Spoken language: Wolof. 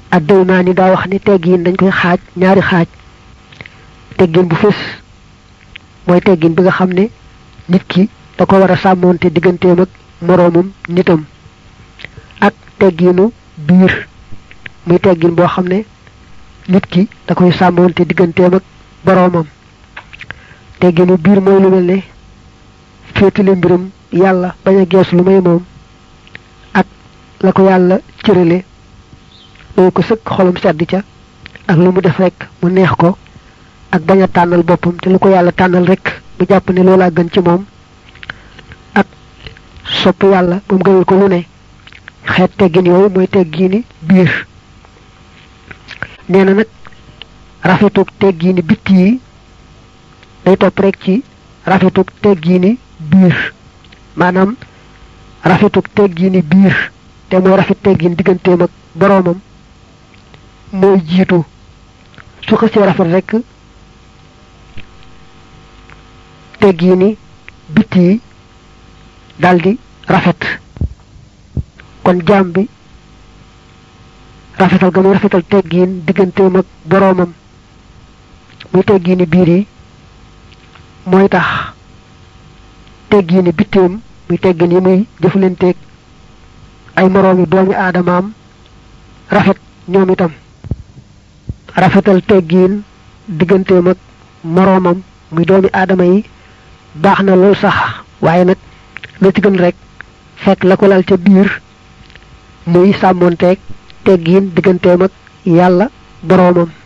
addaymaani daa wax ni teggiin dañ koy xaaj ñaari xaaj teggin bu fés mooy teggin bi nga xam ne nit ki da ko war a sàmmoonte digganteem ak moroomum nitam ak tegginu biir muy teggin boo xam ne nit ki da koy sàmmoonte digganteem ak boroomam tegginu biir mooy lu mel ne féetale mbiram yàlla bañ a gees lu may moom ak la ko yàlla cërale loolu ko sëkk xolam sedd ca ak lu mu def rek mu neex ko ak bañ a tànnal boppam te lu ko yàlla tànnal rek mu jàpp ne loolaa gën ci moom ak sopp yàlla ba mu gënal ko lu ne xeet teggin yooyu mooy teggiini biir nee na nag rafetug teggiini bitti yi day topp rek ci rafetug teggiini biir maanaam rafetug teggiini biir te mooy rafet teggin digganteem ak boroomam mooy jiitu su xësee rafet rek teggiini bitti yi daldi rafet kon jaam bi rafetal ga muy rafetal teggiin digganteem ak boroomam muy teggiini biir yi mooy tax teggiini bitteem muy teggin yi muy jëflanteeg ay moroomi doomi aadamaam rafet ñoom itam rafetal teggiin digganteem ak moroomam muy doomi aadama yi baax na lool sax waaye nag la ci gën rek fekk la ko lal ca biir muy sàmmoonteeg teggiin digganteem ak yàlla boroomam